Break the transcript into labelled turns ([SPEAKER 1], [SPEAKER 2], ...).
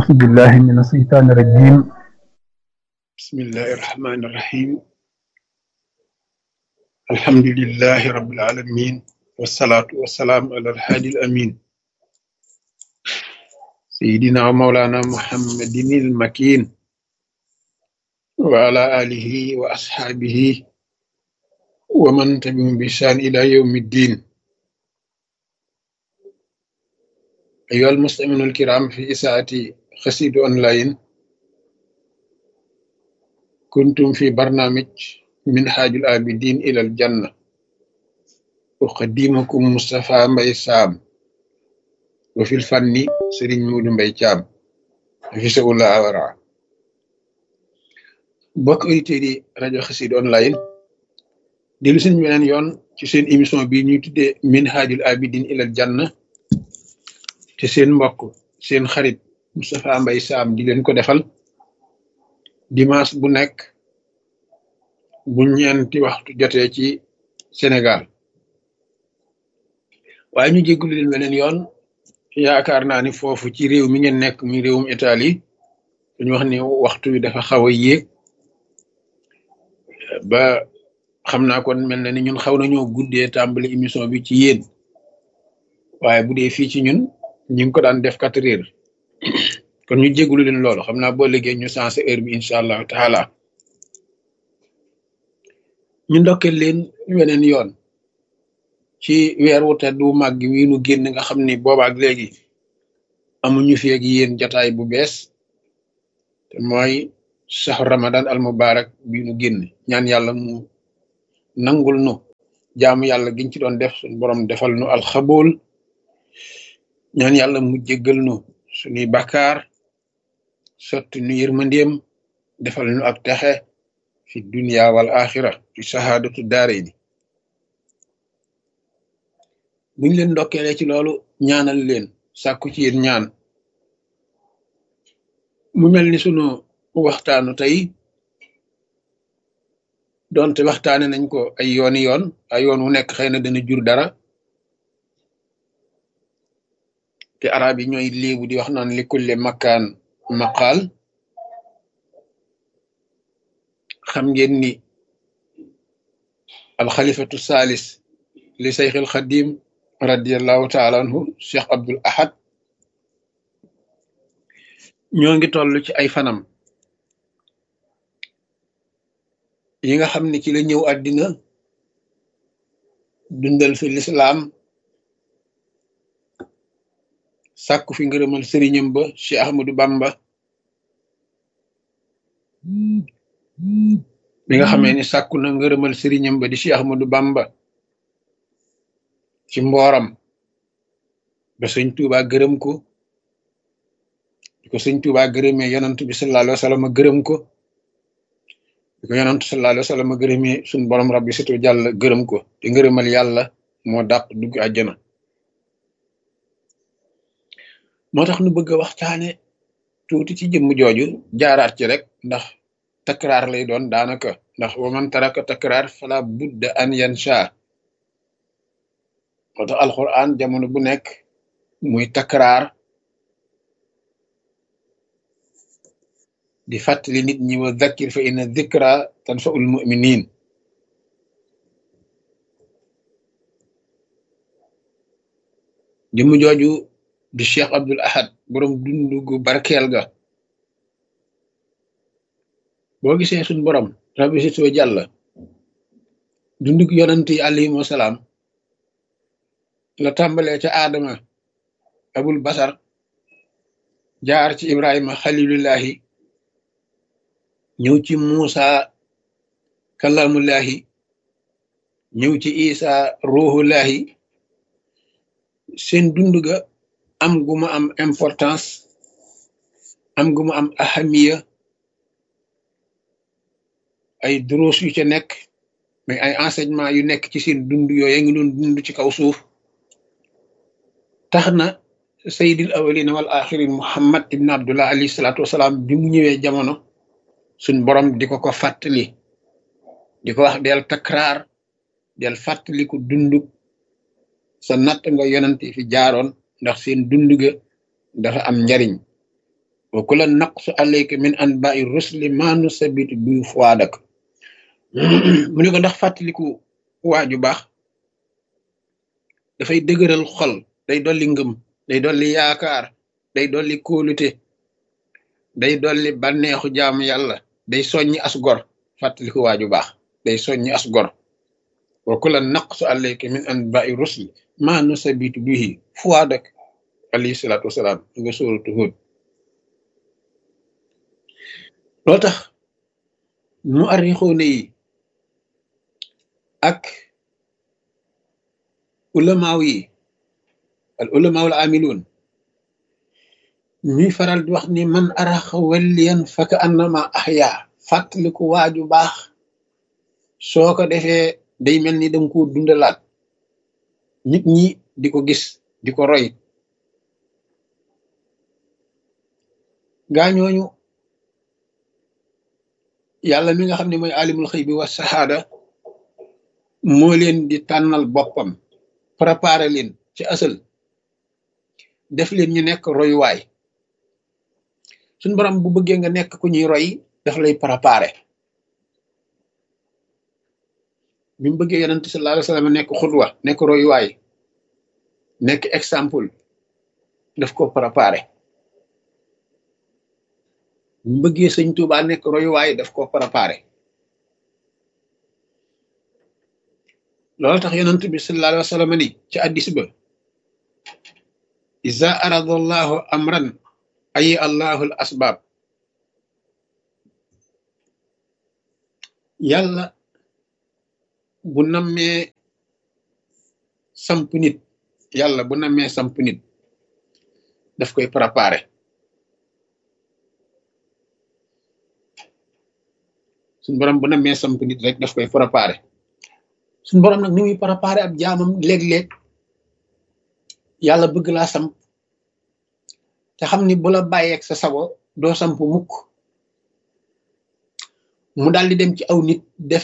[SPEAKER 1] أعوذ بالله من الشيطان الرجيم
[SPEAKER 2] بسم الله الرحمن الرحيم الحمد لله رب العالمين والصلاة والسلام على الهادي الأمين سيدنا ومولانا محمد المكين وعلى آله وأصحابه ومن تبعهم بإحسان إلى يوم الدين أيها المستمعون الكرام في إساءة خسيد أونلاين كنتم في برنامج منهاج العابدين إلى الجنة أقدمكم مصطفى مبي سام وفي الفن سرين مود مبي شام حفظه الله ورعاه bokk auditeurs yi rajo Xassida online dellu seen beneen yoon ci seen émission bi ñuy tuddee minhajul abidin ilal janna te seen mbokk seen xarit Moustapha Mbaye Sam di leen ko defal dimanche bu nekk bu ñeenti waxtu jotee ci Sénégal waaye ñu jéggulu leen beneen yoon yaakaar naa ni foofu ci réew mi ngeen nekk muy réewum Italie dañu wax ni waxtu wi dafa xaw a yéeg ba xam naa kon mel na ni ñun xaw nañoo guddee tàmbali émission bi ci yéen waaye bu dee fii ci ñun ñu ngi ko daan def quatre heures kon ñu jégalu leen loolu xam naa boo liggéey ñu sensé heure bi incha allahu taala ñu ndokkeel leen weneen yoon ci weer wu tedd wu màgg wi nu génn nga xam ni boobaak léegi amuñu fi ak yéen jataay bu bees te mooy saxu ramadan al mubarak bi nu génn ñaan yàlla mu nangul nu jaamu yàlla giñ ci doon def suñ borom defal nu alxabool ñaan yàlla mu jéggal nu suñuy bakkaar sotti nu yërmandeem defal nu ak texe fi dunia wal axira fi sahaadatu daare ni buñ leen ndokkeele ci loolu ñaanal leen sàkku ci yéen ñaan mu mel ni sunu waxtaanu tey donte waxtaane nañ ko ay yooni yoon ay yoon wu nekk xëy na dana jur dara te arab yi ñooy léebu di wax naan li kulle makkaan maqaal xam ngeen ni alxalifatu salis li sayx al xadim radiallahu taala anhu cheikh abdul ahad ñoo ngi toll ci ay fanam yi nga xam ne ci la ñëw àddina dundal fi lislaam sàkku fi ngërëmal sëriñam ba Cheikh Ahmadou Bamba bi nga xamee ni sàkku na ngërëmal sëriñam ba di Cheikh Ahmadou Bamba ci mbooram ba sëñ Tuuba gërëm ko di ko sëñ Tuuba gërëmee yonant bi sallallahu alayhi wa sallam gërëm ko di ko yonant sallallahu alayhi wa sallam gërëmee suñ borom rabbi situ jàll gërëm ko te ngërëmal yàlla moo dàq dugg àjjana moo tax nu bëgg a waxtaane tuuti ci jëmm jooju jaaraat ci rek ndax takraar lay doon daanaka ndax wa man taraka takraar fala budda an yansha moo tax alquran jamono bu nekk muy takraar di fàttali nit ñi wa dhakkir fa inna dhikra tanfa'ul mu'minin jëmm jooju di cheikh abdul ahad borom dundu gu barkeel ga boo gisee suñ borom rabbi sitoo jàlla dundug yonant yi alayhim wasalaam la tàmbalee ca aadama abul basar jaar ci ibrahima xalilullahi ñëw ci muusa kalamullahi ñëw ci isa ruhullahi seen dund ga am gu ma am importance am gu ma am ahamiya ay duruus yu ca nekk mais ay enseignement yu nekk ci seen dund yooyu ngi doon dund ci kaw suuf tax na sayyidil awalina wal axirin muhammad ibn abdullah alayhi salaatu wasalaam bi mu ñëwee jamono suñ borom di ko ko fàttali di ko wax del takraar del fàttali ko dund sa natt nga yonante fi jaaroon ndax seen dund ga dafa am njariñ wa kula naqsu alayka min anba'i rusli ma nusabitu bi fuadak mu ne ko ndax fàttaliku waaju baax dafay dëgëral xol day dolli ngëm day dolli yaakaar day dolli kóolute day dolli bànneexu jaamu yàlla day soññi as gor fàttaliku waaju baax day soññi as gor wa kula naqsu alayka min anba'i rusli ma nusabitu bihi fuadak alayhi salaatu wasalaam nga sóoratu Hud loo tax mu arrixoone yi ak ulamaaw yi al ulamaaw al amiluun ñuy faral di wax ni man araxa welliyan faka annama ahya fàttaliku waaju baax soo ko defee day mel ni danga ko dundalaat nit ñi di ko gis di ko roy gaañooñu yàlla mi nga xam ne mooy alimul xëy bi wa saxaada moo leen di tànnal boppam préparé leen ci asal def leen ñu nekk royuwaay suñ borom bu bëggee nga nekk ku ñuy roy daf lay préparé bi mu bëggee yonent sallallahu alayhi wa sallam nekk xudwa nekk royuwaay nekk exemple daf ko préparé bi mu bëggee sëñ Tuubaa nekk royuwaay daf ko préparé loolu tax yonent bi sallallahu alayhi wa sallam ni ci addis ba iza arada allahu amran ayi allahu al asbab yàlla bu nammee samp nit yàlla bu nammee samp nit daf koy préparé suñ borom bu nammee samp nit rek daf koy préparé suñ borom nag ni muy préparé ab jaamam léeg-léeg yàlla bëgg laa samp te xam ni bu la bàyyeeg sa sago doo samp mukk mu daal di dem ci aw nit def